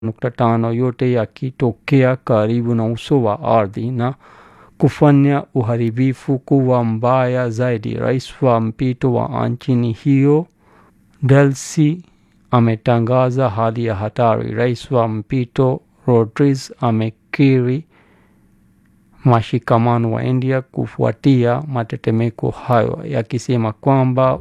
nukta tano yote yakitokea karibu na uso wa ardhi na kufanya uharibifu kuwa mbaya zaidi. Rais wa mpito wa nchini hiyo Delcy ametangaza hali ya hatari. Rais wa mpito Rodriguez amekiri mashikamano wa India kufuatia matetemeko hayo, yakisema kwamba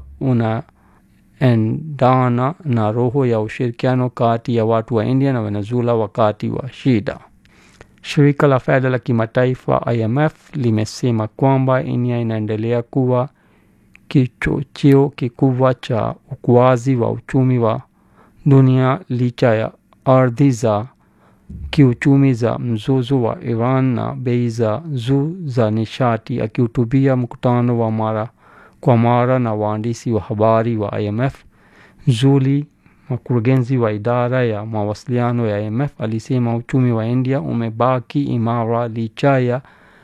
unaendana na roho ya ushirikiano kati ya watu wa India na Venezuela wakati wa shida. Shirika la fedha la kimataifa IMF limesema kwamba India inaendelea kuwa kichocheo kikubwa cha ukuaji wa uchumi wa dunia licha ya ardhi za kiuchumi za mzozo wa Iran na bei za juu za nishati. Akihutubia mkutano wa mara kwa mara na waandishi wa habari wa IMF, Julie, mkurugenzi wa idara ya mawasiliano ya IMF, alisema uchumi wa India umebaki imara licha ya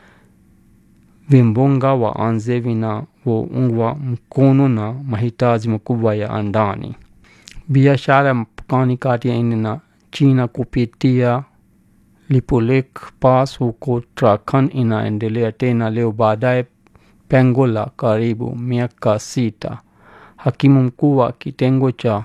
vimbunga wa nje vinavyoungwa mkono na mahitaji makubwa ya ndani. Biashara ya mpakani kati ya India na China kupitia Lipulekh Pass huko Uttarakhand inaendelea tena leo baadaye pengo la karibu miaka sita. Hakimu mkuu wa kitengo cha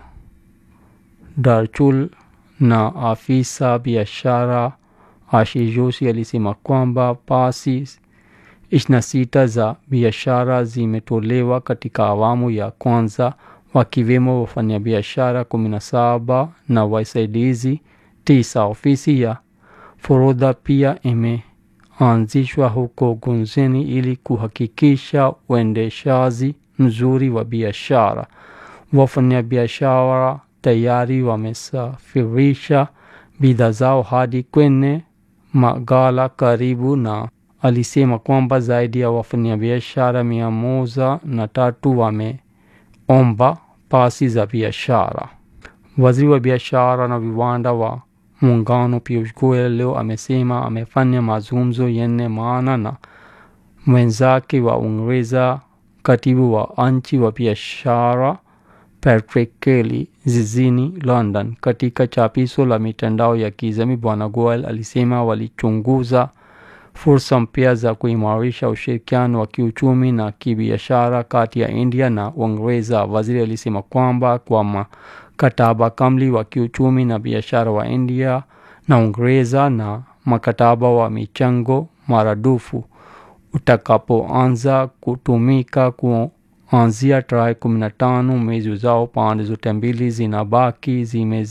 Darchul na afisa biashara Ashish Joshi alisema kwamba pasi ishirini na sita za biashara zimetolewa katika awamu ya kwanza wakiwemo wafanyabiashara kumi na saba na wasaidizi tisa. Ofisi ya forodha pia imeanzishwa huko Gunjeni ili kuhakikisha uendeshaji mzuri wa biashara. Wafanyabiashara tayari wamesafirisha bidhaa zao hadi kwenye maghala karibu na alisema kwamba zaidi ya wafanyabiashara mia moja na tatu wameomba pasi za biashara. Waziri wa biashara na viwanda wa muungano Piyush Goyal leo amesema amefanya mazungumzo yenye maana na mwenzake wa Uingereza, katibu wa nchi wa biashara Patrick Kelly jijini London. Katika chapisho la mitandao ya kijamii, Bwana Goyal alisema walichunguza fursa mpya za kuimarisha ushirikiano wa kiuchumi na kibiashara kati ya India na Uingereza. Waziri alisema kwamba kwa mkataba kamili wa kiuchumi na biashara wa India na Uingereza na mkataba wa michango maradufu utakapoanza kutumika kuanzia tarehe kumi na tano mwezi ujao, pande zote mbili zinabaki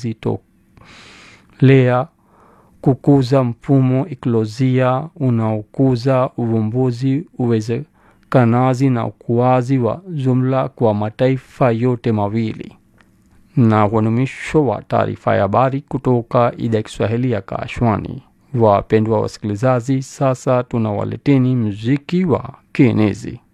zimezitolea kukuza mfumo ikolojia unaokuza uvumbuzi, uwezekanaji na ukuaji wa jumla kwa mataifa yote mawili. Na unumisho wa taarifa ya habari kutoka idhaa ya Kiswahili ya Kashwani. Wapendwa wasikilizaji, sasa tunawaleteni muziki wa kienezi.